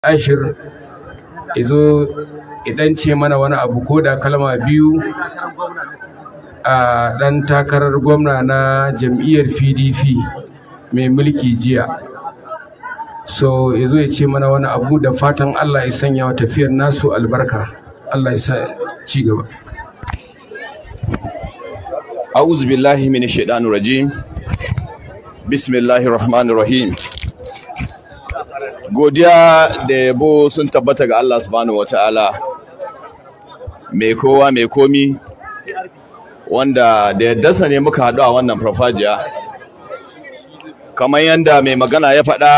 ashir izo idan ce mana wani abu ko da kalma biyu a ɗan takarar gwamna na jam'iyyar pdp mai mulki jiya so ya zo ya ce mana wani abu da fatan allah ya sanya wa tafiyar nasu albarka allah ya sa ci gaba أعوذ بالله من الشيطان الرجيم بسم الله الرحمن الرحيم godiya da yabo sun tabbata ga Allah subhanahu wataala mai kowa mai komi wanda da yaddarsa ne muka haɗu a wannan farfajiya kamar yadda mai magana ya faɗa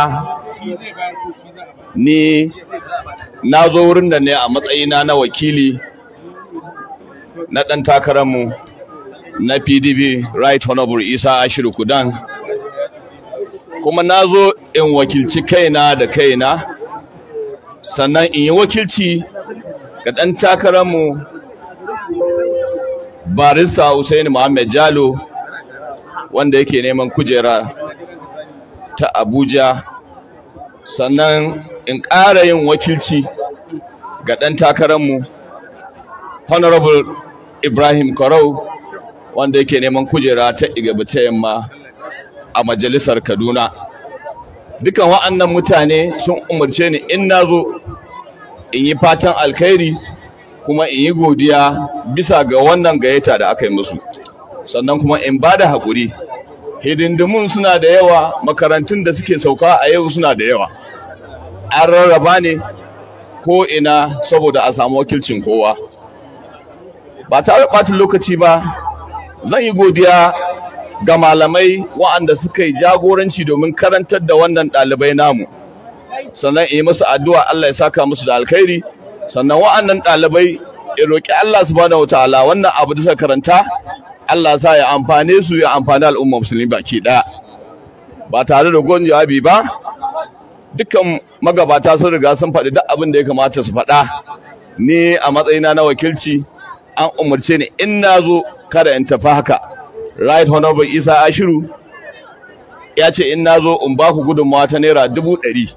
ni na zo wurin da ne a matsayina na wakili na ɗan takararmu na pdp right honorable isa ashiru kudan kuma na zo in wakilci kaina da kaina sannan in yi wakilci ga ɗan takararmu barista Hussaini Muhammad Jalo wanda yake neman kujera ta Abuja sannan in ƙara yin wakilci ga ɗan takararmu Honorable Ibrahim Korau wanda yake neman kujera ta Igabi ta yamma a majalisar Kaduna. Dukan wa'annan mutane sun umarce ni in na zo in yi fatan alkhairi kuma in yi godiya bisa ga wannan gayyata da aka yi musu. Sannan kuma in ba da haƙuri. Hidindimun suna da yawa, makarantun da suke sauka a yau suna da yawa. An rarraba ne ko ina saboda a samu wakilcin kowa. Ba tare ɓatin lokaci ba, zan yi godiya ga malamai waɗanda suka yi jagoranci domin karantar da wannan ɗalibai namu sannan in yi musu addu'a Allah ya saka musu da alkhairi sannan waɗannan ɗalibai in roƙi Allah subhanahu wataala wannan abu da suka karanta Allah sa ya amfane su ya amfani al'umma musulmi baki ɗaya ba tare da gon jawabi ba dukkan magabata sun riga sun faɗi duk abin da ya kamata su faɗa ni a matsayina na wakilci an umarce ni in na zo kada in tafi haka right honorable isa ashiru ya ce in na zo in ba ku gudunmawa ta naira dubu ɗari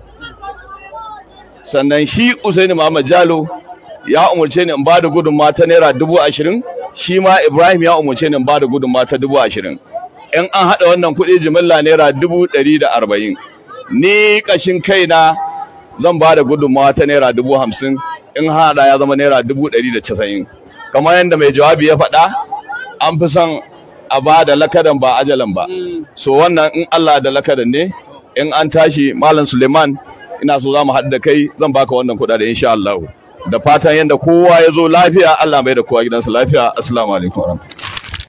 sannan shi usaini muhammad jalo ya umarce ni in ba da gudunmawa ta naira dubu ashirin shi ma ibrahim ya umarce ni in ba da gudunmawa ta dubu ashirin in an haɗa wannan kuɗi jimilla naira dubu ɗari da arba'in ni ƙashin kaina zan ba da gudunmawa ta naira dubu hamsin in haɗa ya zama naira dubu ɗari da casa'in kamar yadda mai jawabi ya faɗa an fi son a ba da lakadan ba ajalan ba so wannan in Allah da lakadan ne in an tashi malam Suleiman ina so za mu haɗu da kai zan baka wannan kuɗaɗe insha Allah da fatan yadda kowa ya zo lafiya Allah mai da kowa gidansa lafiya assalamu alaikum